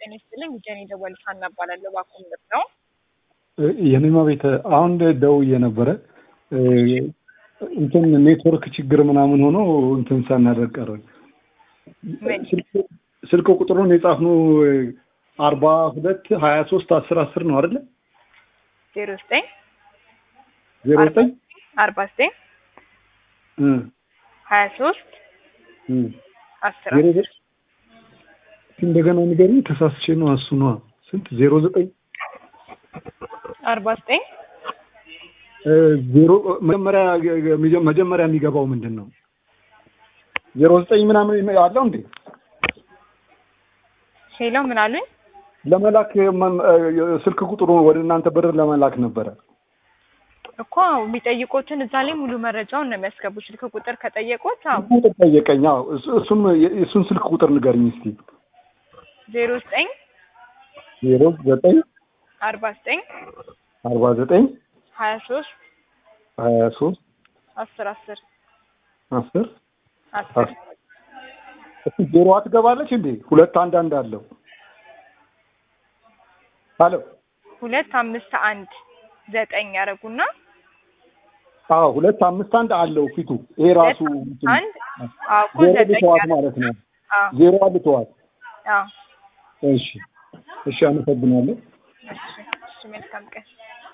ጤና ይስጥልኝ። ጀኔ ደወል ሀና እባላለሁ። ባኮምር ነው። የኔማ ቤት አሁን ደውዬ ነበረ እንትን ኔትወርክ ችግር ምናምን ሆኖ እንትን ሳናደርግ ቀረን። ስልክ ቁጥሩን የጻፍነው አርባ ሁለት ሀያ ሶስት አስር አስር ነው አይደለ? ዜሮ ዘጠኝ ዜሮ ዘጠኝ አርባ ዘጠኝ ሀያ ሶስት አስር ዜሮ ዘጠኝ እንደገና ንገሪኝ። ተሳስቼ ነው እሱ ነዋ። ስንት ዜሮ ዘጠኝ አርባ ዘጠኝ ዜሮ መጀመሪያ መጀመሪያ የሚገባው ምንድን ነው? ዜሮ ዘጠኝ ምናምን አለው እንዴ? ሄሎ ምን አሉኝ? ለመላክ ስልክ ቁጥሩ ወደ እናንተ ብር ለመላክ ነበረ እኮ የሚጠይቁትን እዛ ላይ ሙሉ መረጃውን ነው የሚያስገቡ። ስልክ ቁጥር ከጠየቁት አዎ ቁጥር ጠየቀኝ። አዎ እሱን የእሱን ስልክ ቁጥር ንገርኝ እስቲ። ዜሮ ዘጠኝ ዜሮ ዘጠኝ አርባ ዘጠኝ አርባ ዘጠኝ ሀያ ሶስት ሀያ ሶስት አስር አስር አስር አስር እሱ ዜሮ ትገባለች እንዴ? ሁለት አንድ አንድ አለው። አሎ ሁለት አምስት አንድ ዘጠኝ ያደረጉና አዎ ሁለት አምስት አንድ አለው ፊቱ። ይሄ ራሱ አንድ አዎ እኮ ዜሮ ዘጠኝ ልተዋት ያደረጉ- ማለት ነው። አዎ ዜሮ ልተዋት። አዎ እሺ እሺ፣ አመሰግናለሁ። እሺ እሺ መልካም ቀን